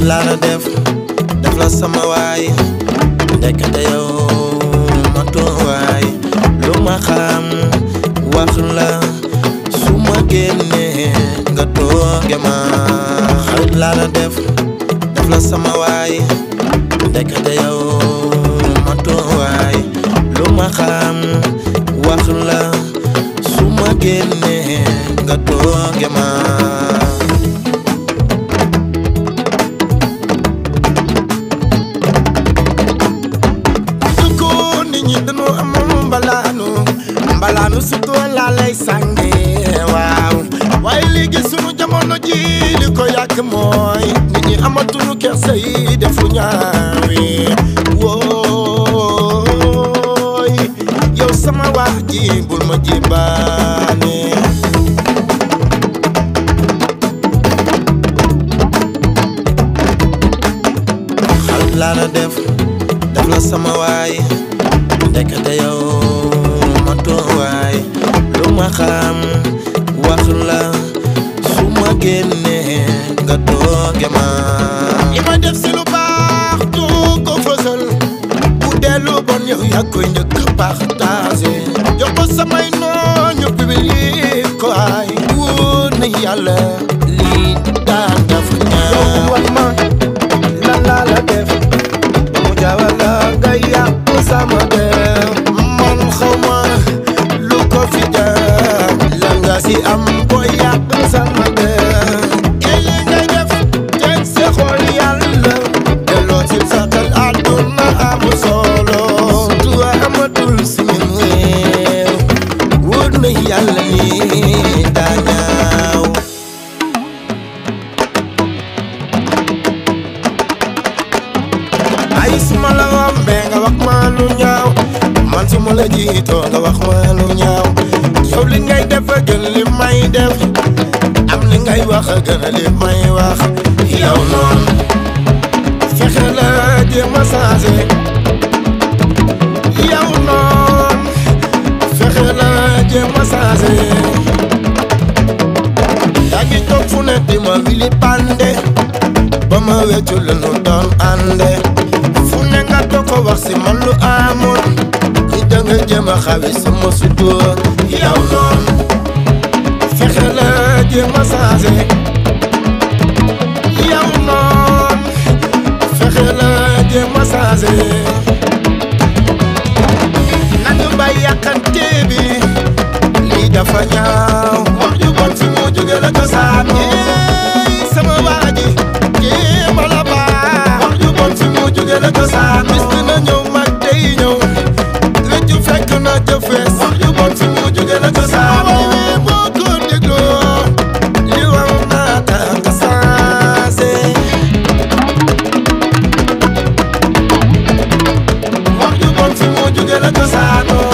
laa la def def la sama waay ndekete yow ma toowaay lu ma xam wax la su ma génnee nga tooge ma xarit laa la def def la sama waay ndekete yow ma toowaay lu ma xam wax la su ma génnee nga tooge ma su ko nit ñi dañoo amoon mbalaanu mbalaanu surtout laa lay sànge waaw waaye léegi sunu jamono ji li ko yàq mooy nit ñi amatuñu kersa yi defu ñaawi wooy yow sama wax ji bul ma jibaane xarit laa la def def la sama waay ndekete yow ma toowaay lu ma xam wax la su ma génnee nga tooge ma li ma def si lu baax du ko fësal bu dee lu bon yow yaa koy njëkk partagé jox ko samay noon ñu publier ko ay wóor na yàlla lii daan dafa ñaaw wax ma lan laa la def ba mu jaawal la nga yàq sama der man xaw ma lu ko fi jaar la nga si am ko yàq sama der yéen ngay def teg sa xol yàlla delloo ci sa xel àdduna amul solo du amatul si ñun réew wóor na yàlla ni daa ñaaw ay suma la rombee nga wax ma lu ñaaw man su ma la jiitoo nga wax ma lu ñaaw yow li ngay def a gën li may def am li ngay wax a gën a li may wax yow noonu fexe la jéem a changé yow noonu fexe la jéem a changé yaa ngi toog fu ne di ma wili pande ba ma weccu la nu doon ànde fu ne nga toog ko wax si man lu amoon ñi da nga jéem a xawi sama sutur yow noonu fexe la jéem a changé yow noonu fexe la jéem a changé nañu bay yàqante bi lii dafa ñaaw wax ju bon fi mu jóge la cosaan Ey, sama waa ji jéem a la baax wax ju bon fi mu jóge la cosaan bis dina ñëw mag day ñëw rëccu fekk na jëfees wax ju bon fi mu jóge la cosaan waaye boo ko dégloo li war naa tax nga sensé wax ju bon fi mu jóge la cosaanoo